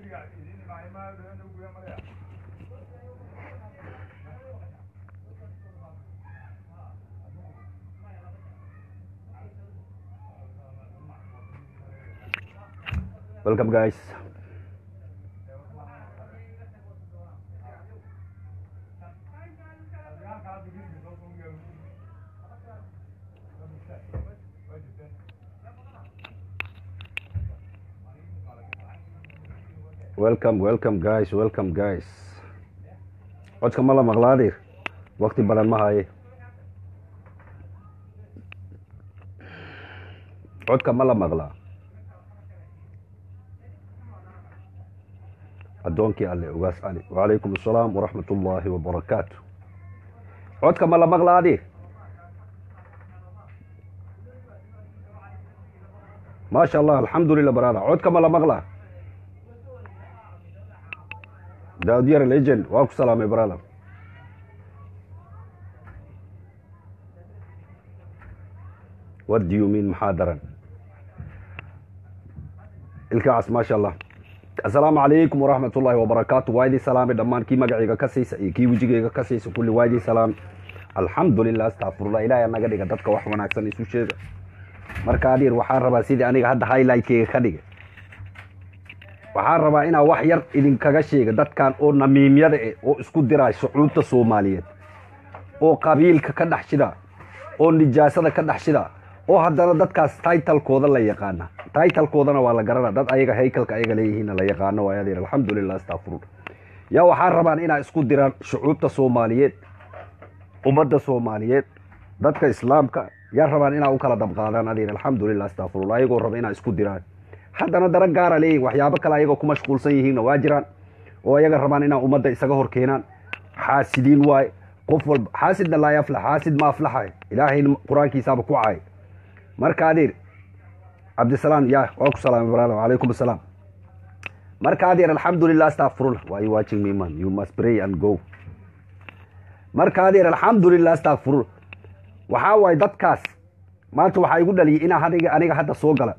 welcome guys welcome welcome guys welcome guys codka ma la maqlaadir wakti badan ma haye codka ma la maqlaa addoonkii alle ugaas ali wacalaykum assalaam waraxmat ullaahi wabarakaatu codka ma la maqlaadir maasha allah alxamdulilah barada codka ma la maqlaa daawud yar legend waa ku salaamay brother what do you mean maxaa daran ilkaas maasha allah assalaamu calaykum waraxmat ullaahi wabarakaatu waa idin salaamay dhammaan kii magacayga ka siisa iyo kii wejigayga ka siisa kulli waa idin salaamay alxamdulilah astacfirullah ilahay anaga dhiga dadka wax wanaagsan isu sheega marka adeer waxaan rabaa sidii aniga hadda highlightkeyga ka dhigay waxaan rabaa inaa wax yar idinkaga sheega dadkan oo namiimyada eh oo isku diraa shucuubta soomaaliyeed oo qabiilka ka dhex shida oo nijaasada ka dhex shida oo haddana dadkaas taitalkooda la yaqaana taitalkoodana waa la garana dad ayaga haykalka ayaga leeyihiinna la yaqaano waay adeer alxamdulilah astacfirullah yaa waxaan rabaan inaa isku diraan shucuubta soomaaliyeed ummadda soomaaliyeed dadka islaamka yaa rabaan inaa u kala dabqaadaan adeer alxamdulilah astacfirullah ayagoo raba inaa isku diraan haddana daran gaara leeyihin waxyaabo kale ayagoo ku mashquulsan yihiinna waa jiraan oo ayaga rabaan inaa ummadda isaga hor keenaan xaasidiin waaye qof walba xaasidna laa yaflax xaasid ma aflaxay ilaahay qur-aankiisaaba ku caay marka adeer cabdisalaam ya waa ku salaamay brother wacalaykum assalaam marka adeer alxamdulilah astacfirullah why you watching me man you must pray and go marka adeer alxamdulilah astacfirullah waxaa waaye dadkaas maanta waxaa igu dhaliyay inaa aniga aniga hadda soo gala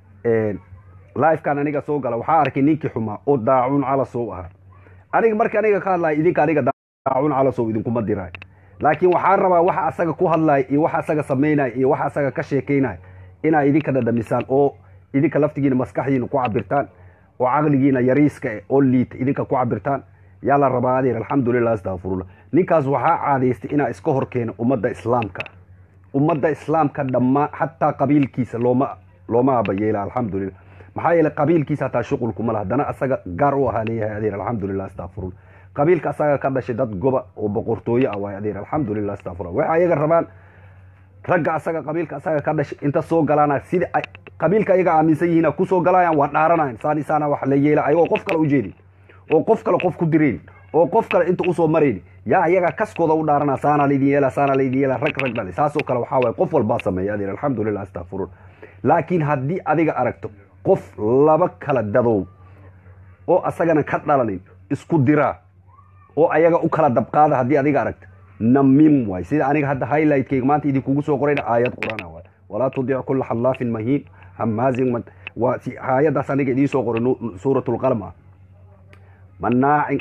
lifekan aniga soo gala waxaa arkay ninkii xumaa oo daacuun calasow ahaa aniga marka aniga ka hadlaya idinka aniga daacuun calasow idinkuma diraay laakiin waxaan rabaa waxa asaga ku hadlaya iyo waxa asaga samaynaya iyo waxa asaga ka sheekaynaya inaa idinka dhadhamisaan oo idinka laftigiina maskaxdiina ku cabirtaan oo caqligiina yariiska eh oo liita idinka ku cabirtaan yaa la rabaa adeer alxamdulilah astacfirullah ninkaas waxaa caadaystay inaa iska hor keeno ummadda islaamka ummadda islaamka dhammaan xataa qabiilkiisa looma looma abayeela alxamdulilah maxaa yeeley qabiilkiisa hataa shuqulkuma laha haddana asaga gaar u ahaa leeyahay adeer alxamdulilah astacfirullah qabiilka asaga ka dhashay dad goba oo boqortooyo ah waay adeer alxamdulilah astacfirullah waxay ayaga rabaan ragga asaga qabiilka asaga ka dhashay inta soo galaana sida ay qabiilka ayaga aaminsan yihiin kusoo galayaan waa dhaaranayan saan isaana wax la yeela ayagoo qof kale u jeedin oo qof kale qof ku direen oo qof kale inta usoo marayn yaa ayaga kaskooda u dhaarana saana laydin yeela saana laydin yeela rag rag dhali saasoo kale waxaa waay qof walbaa sameeya adeer alxamdulilah astacfirullah laakiin haddii adiga aragto qof laba kala dadow oo asagana ka dhalanin isku diraa oo ayaga u kala dabqaada haddii adiga aragto namim waay sida aniga hadda highlightkeyga maanta idinkugu soo qorayna aayad qur-aan waay walaa tudic kula xallaafin mahiin hamaazin waa si aayaddaas aniga idiin soo qoray suurat lqalm ah manaacin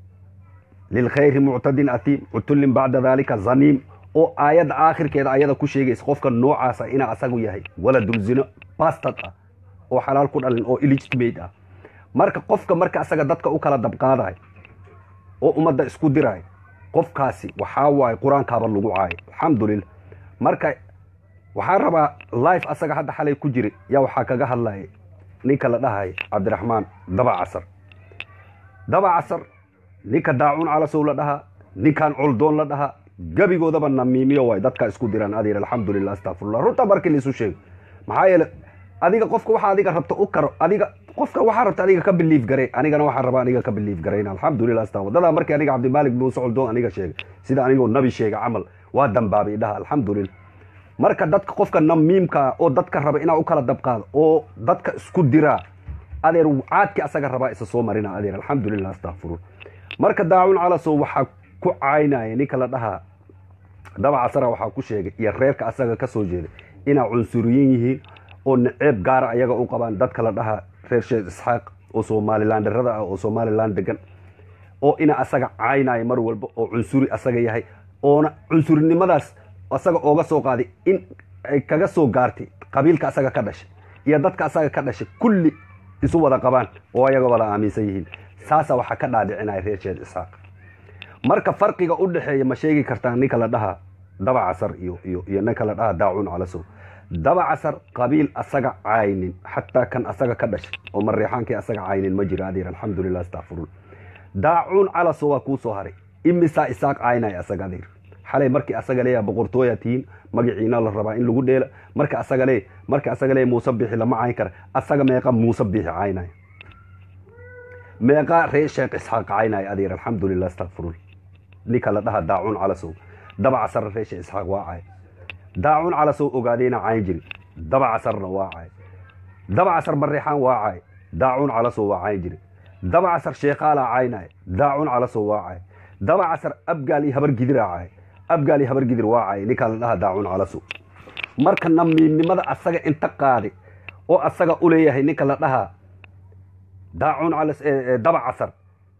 lilkhayri muctadin atiim cutullin bacda dalika zaniim oo aayadda aakhirkeeda ayada ku sheegaysa qofka noocaasa inaa asagu yahay waladul zino bastad ah oo xalaal ku dhalin oo illegitimate ah marka qofka marka asaga dadka u kala dabqaadahay oo ummadda isku dirahay qofkaasi waxaa waaye qur-aankaaba lagu caayay alxamdulilah marka waxaan rabaa life asaga hadda xalay ku jira yaa waxaa kaga hadlaya ninka la dhahay cabdiraxmaan daba casar daba casar ninka daacuun calasow la dhahaa ninkan coldoon la dhahaa gebigoodaba namiimiyo waay dadka isku diraan adeer alxamdulilah astacfirullah runta markii laisu sheego maxaa yeele adiga qofka waxa adiga rabta u karo adiga qofka waxaa rabta adiga ka biliif gare anigana waxaan rabaa aniga ka biliif garayna alxamdulilah asta wadadaa markii aniga cabdimaalik muuse coldoon aniga sheegay sida anigoo nabi sheega camal waa dambaabay dhaha alxamdulilah marka dadka qofka namiimka oo dadka raba inaa u kala dabqaado oo dadka isku diraa adeer caadki asaga rabaa isa soo marina adeer alxamdulilah astacfirullah marka daacun calasow waxaa ku caynaya ninka la dhahaa daba casara waxaa ku sheegay iyo reerka asaga ka soo jeeday inaa cunsuriyin yihiin oo naceeb gaara ayaga u qabaan dadka la dhahaa reer sheekh isxaaq oo somalilandarada ah oo somalilan degan oo ina asaga caynaya mar walba oo cunsuri asaga yahay oona cunsurinimadaas asaga ooga soo qaaday in ay kaga soo gaartay qabiilka asaga ka dhashay iyo dadka asaga ka dhashay kulli isu wada qabaan oo ayaga wada aaminsan yihiin saasa waxaa ka dhaadhicinaya reer sheed isxaaq marka farqiga u dhexeeya ma sheegi kartaa ninka la dhahaa daba casar iyo iyo iyo ninka la dhahaa daacuun calasow daba casar qabiil asaga caynin xataa kan asaga ka dhashay oo mareexaankii asaga caynin ma jiro adeer alxamdulilah astaqfirun daacuun calasow waa kuu soo haray imisaa isaaq caynaya asaga adeer xalay markii asaga leeya boqortooya tihiin magaciina la rabaa in lagu dheela marka asaga lee marka asaga lee muuse bixi lama cayn kara asaga meeqa muuse bixi caynaya meeqa ree sheekh isxaaq caynaya adeer alxamdulilah astaqfirun ninka la dhaha daacuun calasow daba casarna ree sheekh isxaaq waa cay daacuun calasow ogaadeyna cayn jiri daba casarna waa cay daba casar mareexaan waa cay daacuun calasow waa cayn jiri daba casar sheekaalaa caynaya daacuun calasow waa cay daba casar abgaal iyo habar gidiraa cay abgaal iyo habar gidir waa cay ninkaa la dhaha daacuun calasow marka namiimnimada asaga inta qaadi oo asaga u leeyahay ninka la dhahaa daacuun calas daba casar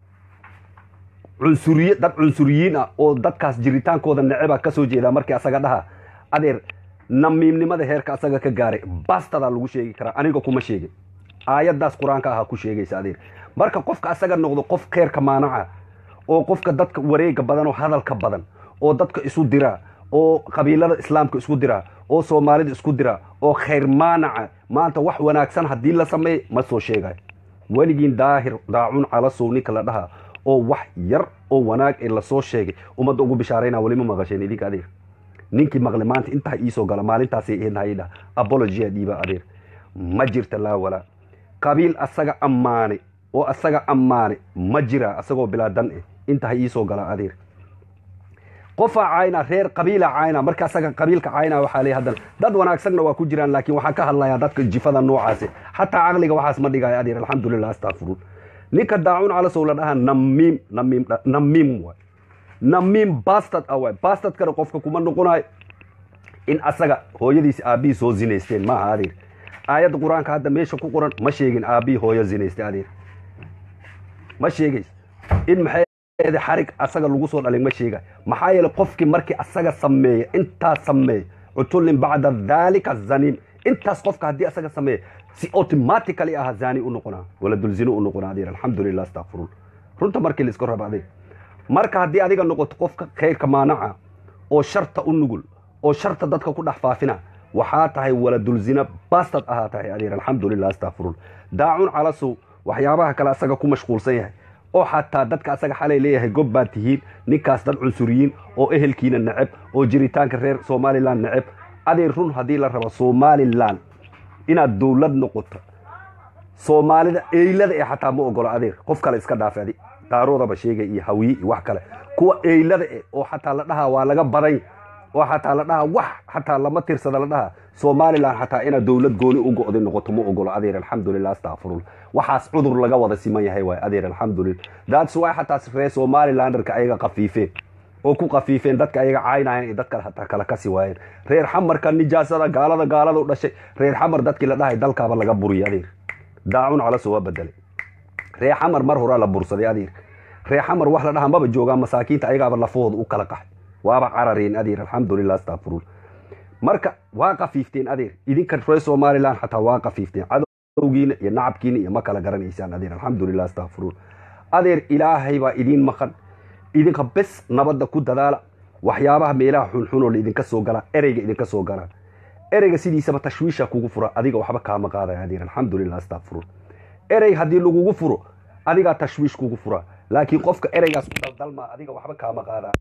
cunsuriye dad cunsuriyiin ah oo dadkaas jiritaankooda neceba kasoo jeedaa markii asaga dhaha adeer namiimnimada heerka asaga ka gaaray bastadaa lagu sheegi karaa aniga kuma sheegin aayadaas qur-aanka ahaa ku sheegaysa adeer marka qofka asaga noqdo qof kheerka maanaca oo qofka dadka wareega badan oo hadalka badan oo dadka isu diraa oo qabiilada islaamka isku diraa oo soomaalida isku diraa oo khayr maanaca maanta wax wanaagsan haddii la sameey ma soo sheegayo weligiin daahir daacuun calasow ninka la dhahaa oo wax yar oo wanaag ee lasoo sheegay ummadda ugu bishaarayna weli ma maqasheen idinka adeer ninkii maqle maanta intaa iisoo gala maalintaasay ihednahayidha apologia dhiiba adeer ma jirta laa walaa qabiil asaga ammaanay oo asaga ammaanay ma jira asagoo bilaa dan eh intaa iisoo gala adeer qofaa cayna reer qabiila cayna marka asaga qabiilka cayna waxaa leey haddana dad wanaagsanna waa ku jiraan laakiin waxaan ka hadlayaa dadka jifada noocaasi xataa caqliga waxaas ma dhigayo adeer alxamdulilah astaqfiruun ninka daacuun calasow la dhahaa namiim namiim namiim waay namiim bastad ah waay bastadkana qofka kuma noqonayo in asaga hooyadiisi aabbihii soo zinaysteen maaha adeer aayadda qur-aanka hadda meesha ku qoran ma sheegin aabbihii hooyo zinaystay adeer ma sheegays in maxay xarig asaga lagu soo dhalin ma sheega maxaa yeele qofkii markii asaga sameeya intaas sameeya cutullin bacda dhalika zaniim intaas qofka haddii asaga sameeya si automatically aha zani u noqonaa wala dulzino u noqonaa adeer alxamdulilah astaqfiruun runta markii la iska raba adeer marka haddii adiga noqoto qofka khayrka maanaca oo sharta u nugul oo sharta dadka ku dhex faafina waxaa tahay wala dulzina bastad ahaa tahay adeer alxamdulilah astaqfiruun daacun calasow waxyaabaha kale asaga ku mashquulsan yahay oo xataa dadka asaga xalay leeyahay gob baad tihiin ninkaas dad cunsuriyiin oo ehelkiina neceb oo jiritaanka reer somalilan neceb adeer run haddii la rabo somalilan inaad dowlad noqoto soomaalida eylada ee xataa ma ogolo adeer qof kale iska dhaafe adi daaroodaba sheegay iyo hawiye iyo wax kale kuwa eylada e oo xataa la dhahaa waa laga badan oo xataa la dhahaa wax xataa lama tirsada la dhahaa somalilan xataa inaad dowlad gooni u go'day noqoto ma ogolo adeer alxamdulilah astaqfirullah waxaas cudur laga wada siman yahay waay adeer alxamdulillah daats waay xataa reer somalilanderka ayaga qafiifeen oo ku qafiifeen dadka ayaga caynayan iyo dadka hataa kala kasi waayeen reer xamarka nijaasada gaalada gaalada u dhashay reer xamar dadkii la dhahay dalkaaba laga buriyay adeer daacun calaso waa bedelay reer xamar mar horaa la bursaday adeer reer xamar wax la dhaha maba joogaan masaakiinta ayagaaba lafahooda u kala qaxay waaba carareen adeer alxamdulilah astaqfiruun marka waa qafiifteen adeer idinka reer somalilan xataa waa qafiifteen cadowgiina iyo nacabkiina iyo ma kala garanaysaan adeer alxamdulilah astaqfiruun adeer ilaahay baa idiin maqan idinka bes nabadda ku dadaala waxyaabaha meelaha xunxunoo laidinka soo galaa ereyga idinka soo galaa ereyga sidiisaba tashwiisha kugu fura adiga waxba kaama qaadaya adeer alxamdulilah astaqfiruun erey haddii lagugu furo adigaa tashwiish kugu fura laakiin qofka ereygaas ku daldalmaa adiga waxba kaama qaada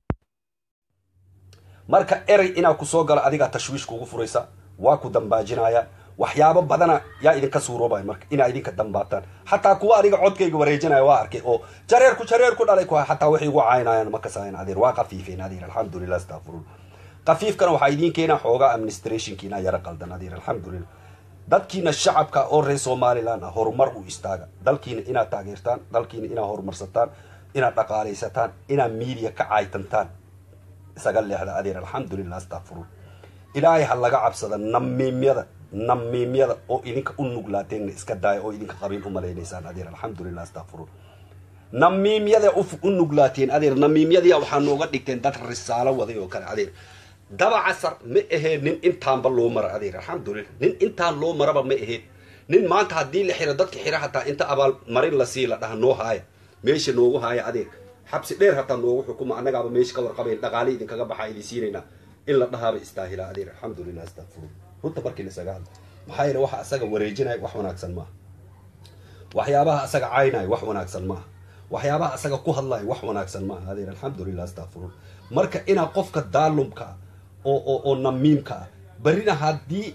marka erey inaa ku soo galo adigaa tashwiish kugu furaysa waa ku dambaajinaya waxyaabo badana yaa idinka suuroobay marka inaa idinka dambaataan xataa kuwa adiga codkayga wareejinaya waa arkay oo jareerku jareerku dhalay ku xataa waxay igu caynayaan ma kasayan adeer waa qafiifeen adeer alxamdulilah astaqfiruun qafiifkana waxaa idiin keenaa xoogaa administrationkiina yara qaldan adeer alxamdulilah dadkiina shacabka oo reer somalilan ah horumar u istaaga dalkiina inaad taageertaan dalkiina inaad horumarsataan inaad dhaqaalaysataan inaad miidiya ka caaytantaan isaga leexda adeer alxamdulilah astaqfiruun ilaahay ha laga cabsada namiimyada namiimyada oo idinka u nuglaateen iska daaya oo idinka qabiil u malaynaysaan adeer alxamdulilah astaqfirun namiimyada u nuglaateen adeer namiimyadii waxaa nooga dhigteen dad risaalo waday oo kale adeer daba casar ma aheed nin intaanba loo mara adeer alxamdulilah nin intaan loo maraba ma aheed nin maanta haddii la xiro dadka xira hataa inta abaal marin la sii la dhaha noo haaya meesha noogu haaya adeer xabsi dheer hataa noogu xukuma annagaaba meesha ka warqabayn dhaqaale idinkaga baxaa idin siinaynaa in la dhahaaba istaahila adeer alxamdulilah astaqfirun runta markii lasaga hadla maxaa yeele waxa asaga wareejinaya wax wanaagsan maaha waxyaabaha asaga caynaya wax wanaagsan maaha waxyaabaha asaga ku hadlaya wax wanaagsan maaha adeer alxamdulilah astaqfirun marka inaa qofka daalumka oo oo oo namiimka ah barina haddii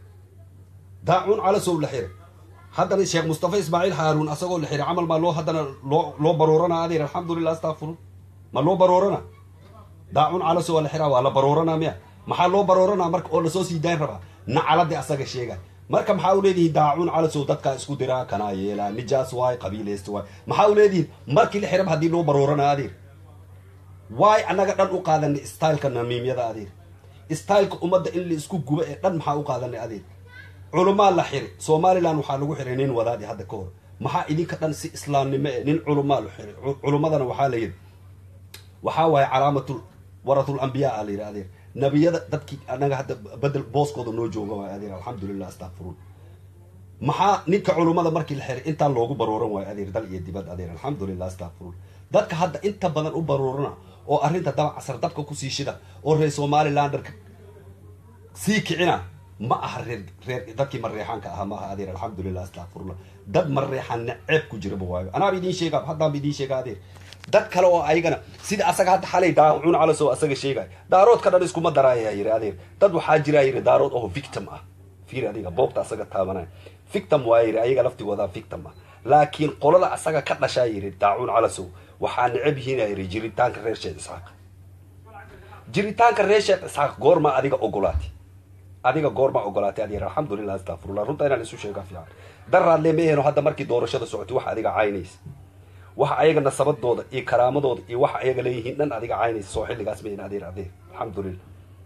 daacuun calasow la xiray haddana sheekh mustafa ismaaciil haaruun asagoo la xiray camal maa loo haddana loo loo baroorana adeer alxamdulilah astaqfirun ma loo baroorana daacuun calasow waa la xiraa waa la barooranaa miya maxaa loo barooranaa marka oo lasoo sii daayn rabaa nacaladii asaga sheegay marka maxaa u leedihiin daacuun calasow dadkaa isku diraa kanaa yeelaa nijaas waay qabiileysta waay maxaa u leedihiin markii la xiraba haddii loo baroorana adeer waay annaga dhan u qaadanay styleka namiimyada adeer styleka ummadda in la isku gubo ee dhan maxaa u qaadanay adeer culumaa la xiri somalilan waxaa lagu xiray nin wadaadi hadda ka hor maxaa idinka dhan si islaamnimo e nin culumaa la xiray culummadana waxaa la yidhi waxaa waaye calaamatul waratul ambiyaa a la yidhi adeer nabiyada dadkii anaga hadda bedel booskooda noo jooga waay adeer alxamdulilah astaqfiruun maxaa ninka culummada markii la xiray intaa loogu barooran waayo adeer dal iyo dibad adeer alxamdulilah astaqfiruun dadka hadda inta badan u baroorana oo arrinta daba casar dabka kusii shida oo reer somalilanderka sii kicina ma aha reer reer dadkii mareexaanka ahaa ma aha adeer alxamdulilah astaqfirullah dad mareexaanna ceeb ku jiraba waayo anaaba idiin sheega haddaan ba idiin sheega adeer dad kale oo ayagana sida asaga hadda xalay daacuun calasow asaga sheegay daaroodka dhan iskuma daraayaa yiri adeer dad waxaa jiraa yiri daarood oo victim ah fiir adiga boobta asaga taabanaya victim waa yiri ayaga laftigooda victim ah laakiin qolada asaga ka dhashaa yiri daacuun calasow waxaa necab yihiin yiri jiritaanka reer sheekh isxaaq jiritaanka reer sheekh isxaaq goorma adiga ogolaatay adiga goorma ogolaatay adeer alxamdulilah astaqfirullah runta inaan isu sheega fiican daraadle ma eheno hadda markii doorashada socotay wax adiga caynaysa waxa ayaga nasabadooda iyo karaamadooda iyo waxa ayaga leeyihiin dhan adiga caynaysa soo xilligaas mayn adeer adeer alxamdulilah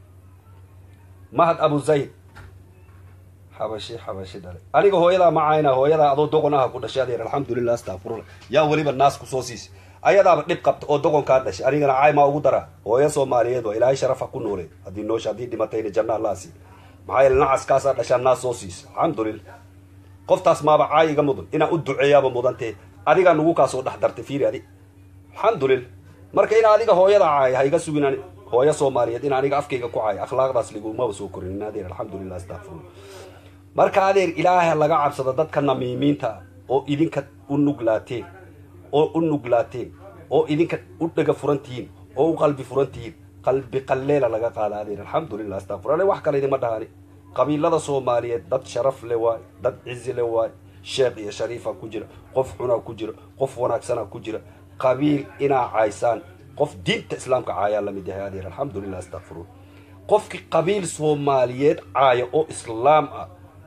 mahad abu zayd xabashi xabashi dhale aniga hooyadaa ma cayna hooyadaa adoo doqon aha ku dhashay adeer alxamdulilah astaqfirullah yaa weliba naas kusoo siisay ayadaaba dhib qabta oo doqonkaa dhashay anigana caay maa ugu daraa hooyo soomaaliyeed waa ilaahay sharafa ku noolee haddii noosha haddii dhimatayna janna allaasi maxaa yeele nacaskaasaa dhashaa naas soo siisa alxamdulilah qoftaas maaba caay iga mudan inaa u duceeyaaba mudantee adigaa nugu kaasoo dhex dartay fiiri adi alxamdulilah marka in adiga hooyada caay ha iga sugin hooyo soomaaliyeed in aniga afkayga ku caay akhlaaqdaas ligumaba soo korin adeer alxamdulilah astaqfirullah marka adeer ilaaha laga cabsado dadka namiimiinta oo idinka u nuglaateen oo u nuglaateen oo idinka u dhega furan tihiin oo u qalbi furan tihiin qalbi qalleela laga qaada adeer alxamdulilah astaqfirullah wax kale idinma dhahani qabiilada soomaaliyeed dad sharaf le waay dad cizi le waay sheekh iyo shariifa ku jira qof xunaa ku jira qof wanaagsana ku jira qabiil inaa caysaan qof diinta islaamka caayaa lamid yahay adeer alxamdulilah astaqfirullah qofkii qabiil soomaaliyeed caaya oo islaam ah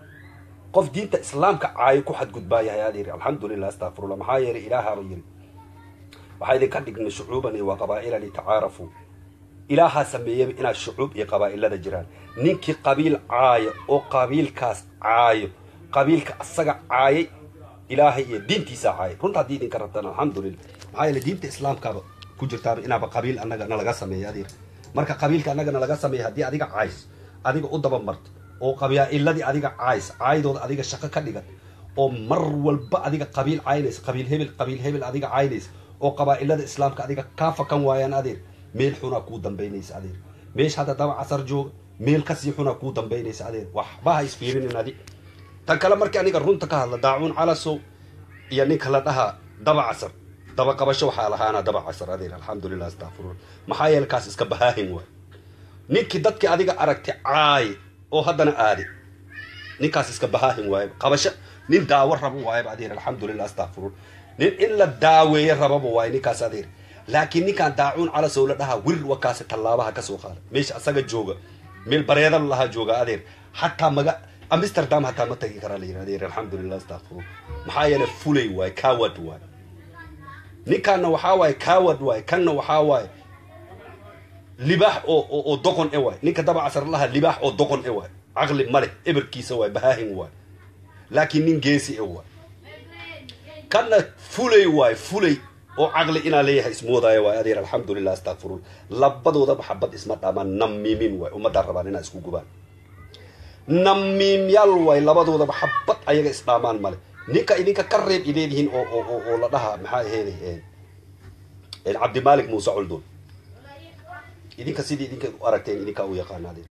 qof diinta islaamka caayo ku xadgudbaa yahay adeer alxamdulilah astaqfirullah maxaa yeelay ilaahaaba yiri waxaa idinka dhignay shucuuban iyo waa qabaa'ila litacaarafuu ilaahaa sameeyaba inaad shucuub iyo qabaa'ilada jiraan ninkii qabiil caayo oo qabiilkaas caayo qabiilka asaga caayay ilaahay iyo diintiisa caayay runta haddii idinka rabtaan alxamdulilah maxaa yeele diinta islaamkaaba ku jirtaaba inaaba qabiil annaga nalaga sameeya adeer marka qabiilka annaga nalaga sameeya haddii adiga cays adiga u daba marto oo qabaa'iladii adiga cays caydooda adiga shaqo ka dhigan oo mar walba adiga qabiil caynaysa qabiil hebel qabiil hebel adiga caynaysa oo qabaa'ilada islaamka adiga kaa fakan waayaan adeer meel xunaa kuu dambaynaysa adeer meesha hadda daba casar jooga meel kasii xunaa kuu dambaynaysa adeer waxba ha isfiirinin adi tan kale markii aniga runta ka hadla daacuun calasow iyo ninka la dhahaa daba casar daba qabasho waxaa lahaana daba casar adeer alxamdulilah astaqfirullah maxaa yeele kaas iska bahaahin waay ninkii dadkii adiga aragtay caay oo haddana aadi ninkaas iska bahaahin waaye qabasho nin daawo rabo waayaba adeer alxamdulilah astaqfirullah nin in la daaweeye rababa waaye ninkaas adeer laakiin ninkaan daacuun calasow la dhahaa wir wakaasi tallaabaha kasoo qaada meesha asaga jooga meel bareeda lahaa jooga adeer xataa maga amsterdam hataa ma tagi karaa la yidhi adeer alxamdulilah astaqfirullah maxaa yeele fulay waaye coward waaye ninkaanna waxaa waaye coward waaye kanna waxaa waaye libaax oo oo doqon e waaye ninka daba casar laha libaax oo doqon e waaye caqli male eberkiisa waay bahaahin waay laakiin nin geesi e waay kana fulay waay fulay oo caqli inaa leeyahay ismoodaayo waay adeer alxamdulilah astakfirun labadoodaba xabad isma dhaamaan namiimin waay ummaddaa rabaan inaa isku gubaan namiimyaal waay labadoodaba xabad ayaga isdhaamaan male ninka idinka ka reeb ileedihiin oo oo oo la dhaha maxaa aheeday cabdimaalik muuse coldoon idinka sidii idinka u aragteen idinkaa u yaqaanaadeen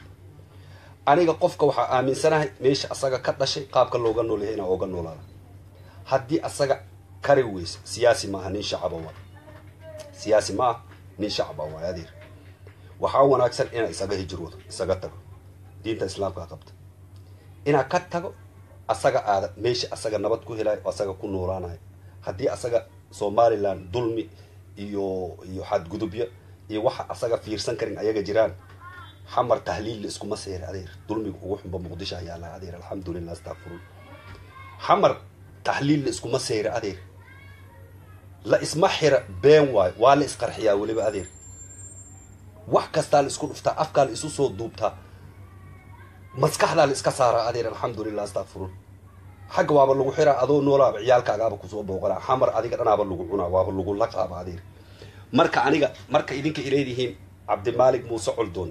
aniga qofka waxaa aaminsanahay meesha asaga ka dhashay qaabka looga noolyahay inaa ooga noolaada haddii asaga kari weysa siyaasi maaha nin shacaba waay siyaasi ma ah nin shacaba waay adeer waxaa wanaagsan inaa isaga hijroodo isaga tago diinta islaamka qabta inaa ka tago asaga aada meesha asaga nabad ku helayo oo asaga ku noolaanayo haddii asaga somaliland dulmi iyo iyo xadgudubyo iyo waxa asaga fiirsan karin ayaga jiraan xamar tahliilla iskuma seera adeer dulmiga ugu xunba muqdisho ayaa la adeer alxamdulilah astakfirun xamar tahliilla iskuma seera adeer la isma xira been waayo waa la isqarxiyaa weliba adeer wax kastaa la isku dhuftaa afkaa la isu soo duubtaa maskaxdaa la iska saaraa adeer alxamdulilah astakfirun xagga waaba lagu xiraa adoo noolaaba ciyaalkaagaaba kusoo booqanaa xamar adiga dhanaaba lagu cunaa waaba lagu laqaaba adeer marka aniga marka idinka ileedihiin cabdimaalik muuse coldoon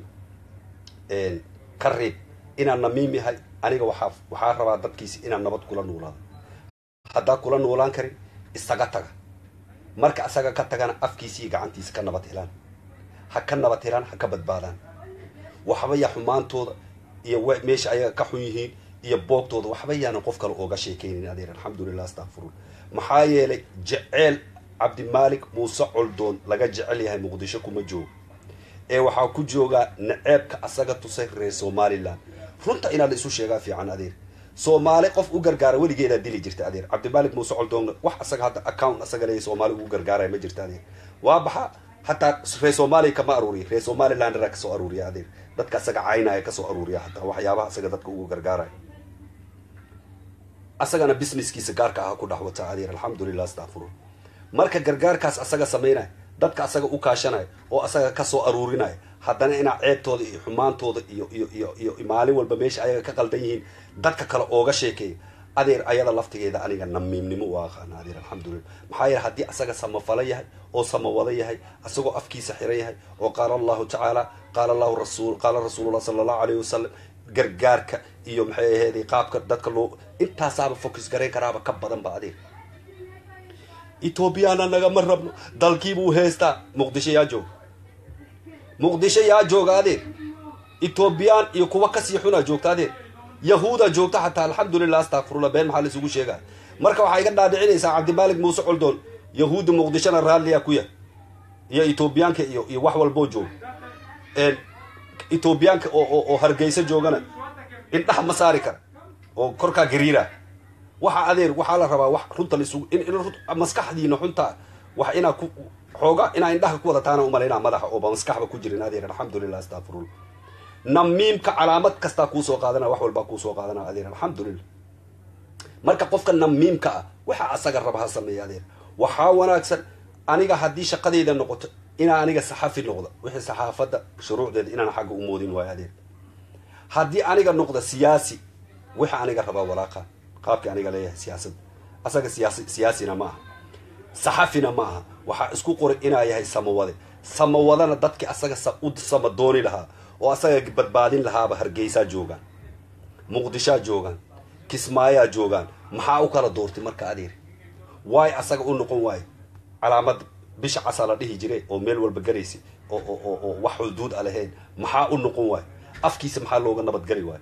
ka reeb inaan namiim yahay aniga waxaa waxaa rabaa dadkiisi inaan nabad kula noolaado haddaa kula noolaan karin isaga taga marka asaga ka tagana afkiisiiyo gacantiisa ka nabad helaan ha ka nabad helaan ha ka badbaadaan waxba yaa xumaantooda iyo meesha ayaga ka xun yihiin iyo boogtooda waxba yaanan qof kale ooga sheekaynin adeer alxamdulilah astakfirun maxaa yeelay jeceel cabdimaalik muuse coldoon laga jecel yahay muqdisho kuma joogo ee waxaa ku joogaa naceebka asaga tusay reer somalilan runta inaa la isu sheegaa fiican adeer soomaali qof u gargaara weligeedaa dili jirta adeer cabdimaalik muuse coldoonna wax asaga hadda account asaga leeya soomaali ugu gargaaraya ma jirta adeer waa baxa hataa reer soomaaliya kama aruuriya reer somalilandra kasoo aruuriya adeer dadka asaga caynaya kasoo aruuriya hataa waxyaabaha asaga dadka ugu gargaaraya asagana businesskiisa gaarka aha ku dhex wataa adeer alxamdulilah astakfirun marka gargaarkaas asaga samaynaya dadka asaga u kaashanaya oo asaga kasoo aruurinaya haddana inaa ceebtooda iyo xumaantooda iyo iyo iyo iyo maalin walba meesha ayaga ka qaldan yihiin dadka kale ooga sheekeeya adeer ayada laftigeeda aniga namiimnimo u aqaana adeer alxamdulilah maxaa yeele haddii asaga samafalo yahay oo samawado yahay asagoo afkiisa xiran yahay oo qaala allahu tacaala qaala allahu rasul qaala rasuulullah sala allahu alayhi wasalam gargaarka iyo maxay aheeday qaabka dadka loo intaasaaba focus garayn karaaba ka badan ba adeer etoobiyana nagama rabno dalkiibuu heystaa muqdisho yaa jooga muqdisho yaa jooga adeer etoobiyaan iyo kuwa kasii xunaa joogta adeer yahuuda joogta xataa alxamdulilah astakfirullah been maxaa la isugu sheegaya marka waxaa iga dhaadhicinaysaa cabdimaalik muuse coldoon yahuudda muqdishona raalliyaa ku yahay iyo etoobiyaanka iyo iyo wax walboo jooga etoobiyaanka oo oo hargeysa joogana indhaha ma saari kara oo korkaa gariira waxa adeer waxaa la rabaa wax runta laisugu in maskaxdiina xunta wax inaa ku xooga inaa indhaha ku wadataana umalaynaa madaxa ooba maskaxba ku jirin adeer alxamdulilah astakfirullah namiimka calaamad kastaa kuusoo qaadana wax walbaa kuusoo qaadana adeer alxamdulilah marka qofka namiimka ah waxa asaga raba ha sameeya adeer waxaa wanaagsan aniga haddii shaqadayda noqoto inaa aniga saxafi noqda wixii saxaafadda shuruucdeeda inaan xagga u moodin waayo adeer haddii aniga noqda siyaasi waxa aniga rabaa walaaqa qaabkii aniga leeyahay siyaasadda asaga siyaasi siyaasina ma aha saxafina ma aha waxaa isku qoray inaa yahay samawade samawadana dadkii asaga u sama dooni lahaa oo asaga badbaadin lahaaba hargeysaa joogaan muqdishaa joogaan kismaayaa joogaan maxaa u kala doortay marka adeer waay asaga u noqon waayo calaamad bisha casa la dhihi jire oo meel walba garaysa oo oo oo wax xuduud a lahayn maxaa u noqon waayo afkiisa maxaa looga nabadgeli waayo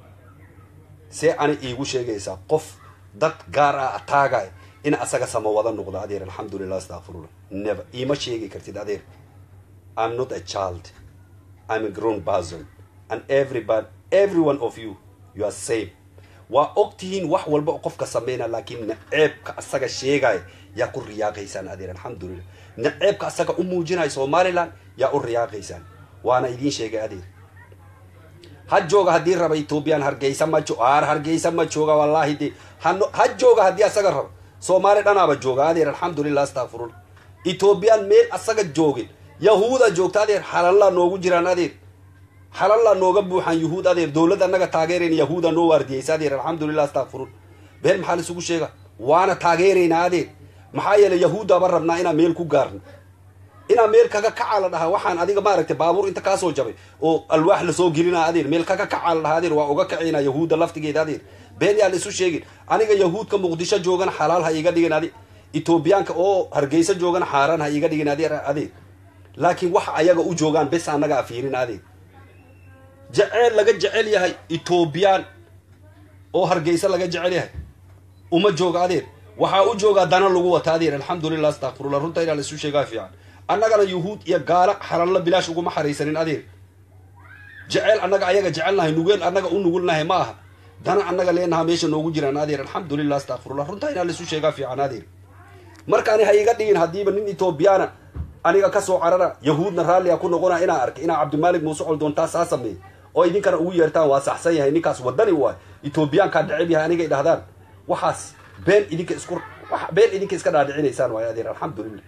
see ani iigu sheegaysaa qof dad gaar ah ataagay in asaga samawada noqdo adeer alxamdulilah astakfirullah never iima sheegi kartid adeer i'm not a child i'm a grown person and everybody every one of you you are same waa og tihiin wax walba oo qofka sameyna laakiin naceebka asaga sheegaya yaa ku riyaaqaysaan adeer alxamdulilah naceebka asaga u muujinaya somaliland yaa u riyaaqaysaan waana idiin sheegay adeer ha jooga haddii raba ethoobiyan hargeysa ma jo har hargeysa ma jooga wallahi de hano ha jooga haddii asaga raba soomaali dhanaaba jooga adeer alxamdulilah astakfirullah ethoobiyan meel asaga joogin yahuuda joogta adeer xalallaa noogu jiraan adeer xalallaa nooga buuxan yuhuud adeer dowladda annaga taageerayna yahuuda noo waardiyeysa adeer alxamdulilah astakfiruun been maxaa laisugu sheega waana taageeraynaa adeer maxaa yeelay yahuuddaba rabnaa inaan meel ku gaarno inaan meel kaga kacaa la dhahaa waxaan adiga maaragtay baabuur inta kaasoo jabay oo alwaax lasoo gelinaa adeer meel kaga kacaa la dhahaa adeer waa uga kacaynaa yahuudda laftigeeda adeer been yaa la isu sheegin aniga yahuudka muqdisho joogana xalaal ha iga dhigin adi etoobiyaanka oo hargeysa joogana xaaraan ha iga dhigin adeer adeer laakiin waxa ayaga u joogaan bes annaga afiirin adeer jeceel laga jecel yahay etoobiyaan oo hargeysa laga jecel yahay uma jooga adeer waxaa u joogaa dana lagu wata adeer alxamdulilah astakfirullah runta inaa la isu sheegaa fiican annagana yuhuud iyo gaala xaralla bilaash uguma xaraysanin adeer jeceel annaga ayaga jecelnahay nugeel annaga u nugulnahay ma aha dana annaga leenaha meesha noogu jiraan adeer alxamdulilah astakfirullah runta inaa la isu sheegaa fiican adeer markaani ha iga dhigin haddiiba nin etoobiyaana aniga kasoo carara yahuudna raalliga ku noqona inaa arkay inaa cabdimaalik muuse coldoontaa saa sameey oo idinkana ugu yeertaan waa saxsan yahay ninkaas wadani waay etoobiyaankaa dheceb yahay aniga idhahdaan waxaas been idinka isku been idinka iska dhaadhicinaysaan waay adeer alxamdulilah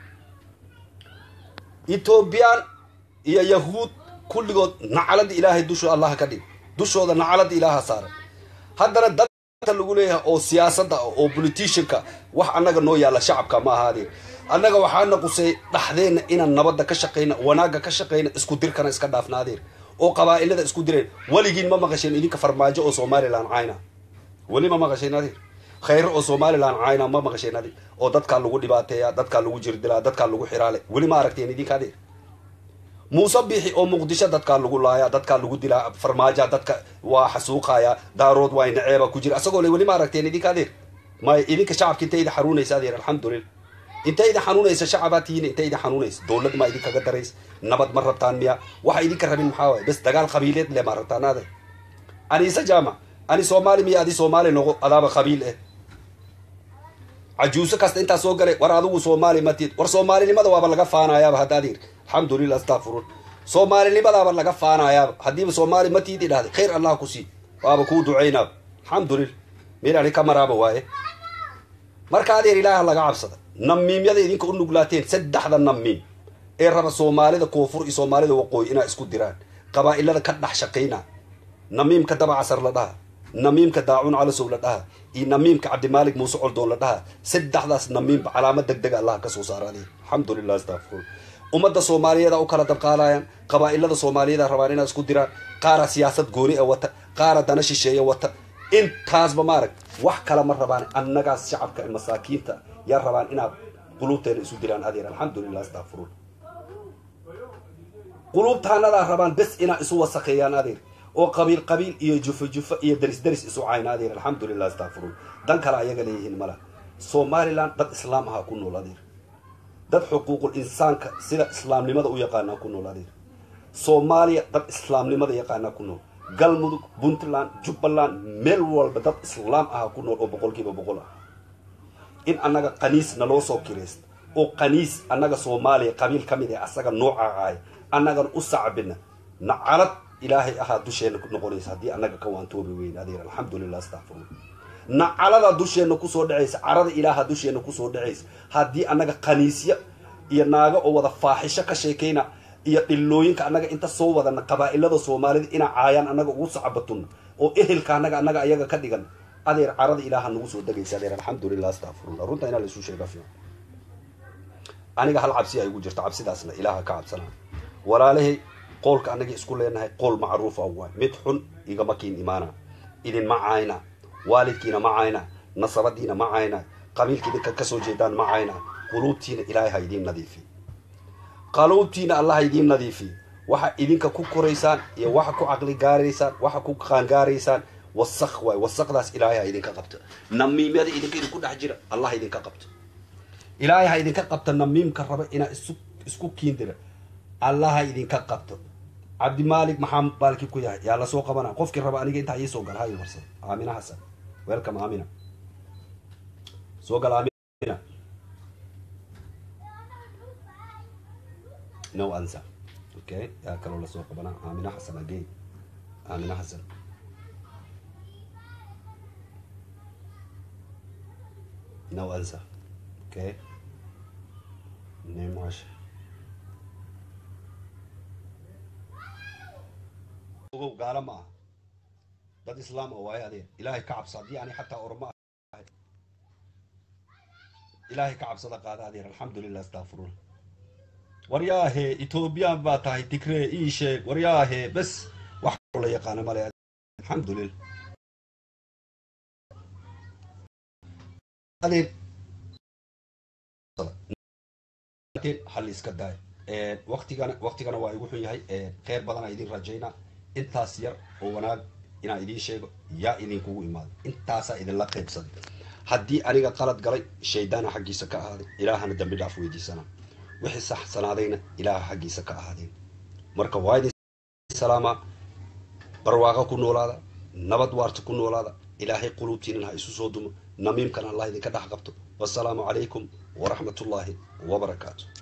etoobiyaan iyo yahuud kulligood nacalada ilaahay dusho allah ka dhig dushooda nacalada ilaaha saaran haddana dadta lagu leeyahay oo siyaasadda oo politicianka wax annaga noo yaalla shacabka ma aha adeer annaga waxaana qusay dhaxdeenna inaan nabadda ka shaqayna wanaagga ka shaqayna isku dirkana iska dhaafna adeer oo qabaa'ilada isku direen weligiin ma maqasheen idinka farmaajo oo somalilan cayna weli ma maqasheen adeer khayro oo somalilan cayna ma maqasheen adeer oo dadkaa lagu dhibaateeya dadkaa lagu jirdilaa dadkaa lagu xiraale weli ma aragteen idinka adeer muuse biixi oo muqdisho dadkaa lagu laaya dadkaa lagu dilaa farmaaja dadka waa xasuuqaya daarood waa naceeba ku jira asagoo le weli ma aragteen idinka adeer may idinka shacabka intay idin xanuunaysa adeer alxamdulilah intay idin xanuunaysa shacabaa tihiin intay idin xanuunaysa dowlad maa idinkaga daraysa nabad ma rabtaan miya waxa idinka rabin maxaa waay bes dagaal qabiileed le ma rabtaan adeer aniise jaamac ani soomaali miya adi soomaali noqo adaaba qabiil eh cajuuso kasta intaa soo galay war adigu soomaali matid war soomaalinimada waaba laga faanayaaba hadda adeer alxamdulilah astakfiruun soomaalinimadaaba laga faanayaaba haddiiba soomaali matid idhahday khayr allah ku sii waaba kuu ducaynaaba alxamdulilah meel ani ka maraaba waaye marka adeer ilaaha laga cabsada namiimyada idinka u nuglaateen saddexda namiim ee raba soomaalida koonfur iyo soomaalida waqooyi inaa isku diraan qabaa'ilada ka dhex shaqayna namiimka dabacasar la dhaha namiimka daacun calasow la dhaha iyo namiimka cabdimaalik muuse coldoon la dhaha saddexdaas namiimba calaamad deg dega allah ka soo saara adeer alxamdulilah astafirun ummadda soomaaliyeeda u kala dabqaadayaan qabaa'ilada soomaaliyeeda rabaan inaa isku diraan qaara siyaasad gooni a wata qaara dana shisheeya wata intaasba maarag wax kale ma rabaan annagaas shacabka masaakiinta yaa rabaan inaad quluubteena isu diraan adeer alxamdulilah astafirun quluubtaanadaa rabaan bes inaa isu wasakheeyaan adeer oo qabiil qabiil iyo jufo jufo iyo daris daris isu cayna adeer alxamdulilah astafirun dan kale ayaga leeyihiin mala somalilan dad islaam ahaa ku nool adeer dad xuquuqul insaanka sida islaamnimada u yaqaanaa ku nool adeer soomaaliya dad islaamnimada yaqaanaa ku nool galmudug puntland jubbaland meel walba dad islaam aha ku nool oo boqolkiiba boqol ah in annaga qaniis naloo soo kiraysta oo qaniis annaga soomaaliya qabiil ka mid ee asaga nooca ahay annagan u sacbina nacalad ilaahay ahaa dusheena noqonaysa haddii annaga ka waantoobi weyn adeer alxamdulilah astafirun nacalada dusheena kusoo dhacaysa carada ilaaha dusheena kusoo dhacaysa haddii annaga qaniisya iyo naago oo wada faaxisho ka sheekayna iyo dhillooyinka annaga inta soo wadana qabaa'ilada soomaalida inaa caayaan annaga ugu sacabatun oo ehelka annaga annaga ayaga ka dhigan adeer carada ilaaha nagu soo degaysa adeer alxamdulilah astafirullah runta inaa laisu sheega fiican aniga hal cabsi ay igu jirto cabsidaasna ilaaha ka cabsanaa walaalahay qoolka annaga isku leenahay qool macruufa waay mid xun igama kiin imaana idinma cayna waalidkiina ma cayna nasabadiina ma cayna qabiilka idinka kasoo jeedaan ma cayna quluubtiina ilaahay ha idiin nadiifi qaluubtiina allah ha idiin nadiifi waxa idinka ku koraysaan iyo waxa ku caqli gaaraysaan waxa ku qaangaaraysaan wasaq waay wasaqdaas ilaahay ha idinka qabto namiimyada idinka idinku dhex jira allah ha idinka qabto ilaahay ha idinka qabto namiimka raba inaa isu isku kiindira allah ha idinka qabto cabdimaalik maxaa baalki ku yahay yaa lasoo qabana qofkii raba aniga intaa iisoo gal hayo marsad aamina xasan welcome aamina soo gal aamina no answer okay yaa kaloo lasoo qabana aamina xasan again aamina xasan no answer okay name wash ogow gaalo ma aha dad islaam oo waayo adeer ilaahay ka cabsa haddii ani xataa oroma ahay ilaahay ka cabsada qaada adeer alxamdulilah astafurullah waryaahe ethoobiyan baa tahay tigree ii sheeg waryaahe bes wax la yaqaana male alxamdulilah adeer hal iska daay waktigana waktigana waa igu xun yahay kheyr badana idin rajaynaa intaas yar oo wanaag inaan idiin sheego yaa idinkugu imaaday intaasaa idinla qaybsaday haddii aniga qalad galay shaydaana xaggiisa ka ahaaday ilaahana dambi dhaaf weydiisanaa wixii saxsanaadayna ilaaha xaggiisa ka ahaadeen marka waa idin salaamaa barwaaqa ku noolaada nabad waarta ku noolaada ilaahay quluubtiinan ha isu soo dumo namiimkan allah idinka dhex qabto wasalaamu calaykum waraxmat ullaahi wabarakaatu